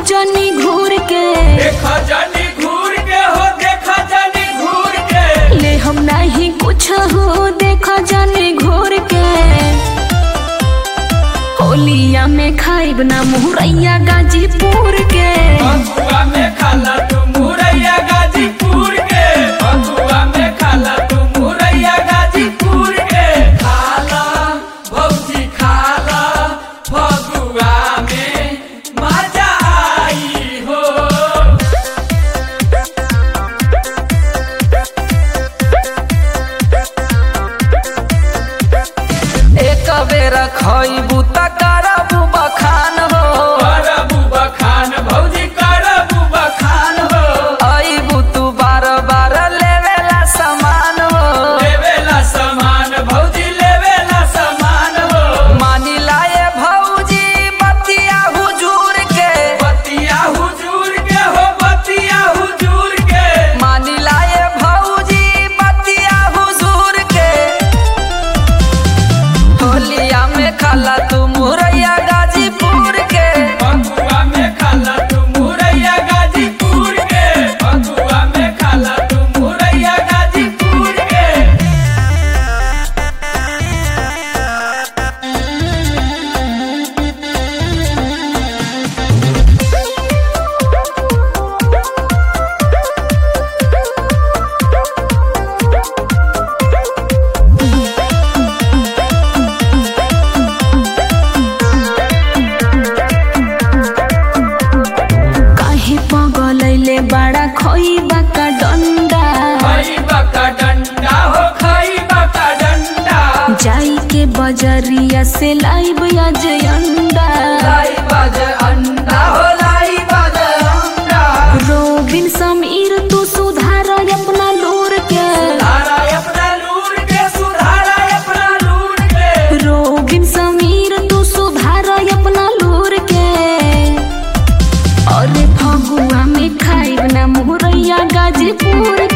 जनी घूर के देखा जानी घूर के हो देखा जानी घूर के ले हम नहीं कुछ हो देखा जनी घूर के होलिया में खाइब ना मुहरैया गाजीपुर के बकुआ में खाला तू मुरैया गाजीपुर के बकुआ में खाला तू मुरैया गाजीपुर के खाला भौजी खाला फगुआ में मजा आई हो एक बेर खइबू त करबू बखान हो करबू बखान भौजी करबू बखान हो अइबू तू बार बार लेवेला सामान हो लेवेला सामान भौजी लेवेला सामान हो मानी लाए भौजी बतिया हुजूर के बतिया हुजूर के हो बतिया हुजूर के मानी लाए भौजी बतिया हुजूर के होलिया में खाला तू मुरैया गाजीपुर के बकुआ में खाला तू मुरैया गाजीपुर के बकुआ में खाला तू मुरैया गाजीपुर के काहे पगलैले बड़ा खोइबा का डंडा खई बका डंडा हो खई बका डंडा जाई के बजरिया से लाइब आज अंडा लाई बाज अंडा हो लाई बाज अंडा रोबिन समीर तू सुधार अपना लूर के सुधारा अपना लूर के सुधारा अपना लूर के रोबिन समीर तू सुधार अपना लूर के अरे फगुआ में खाइब ना मुरैया गाजीपुर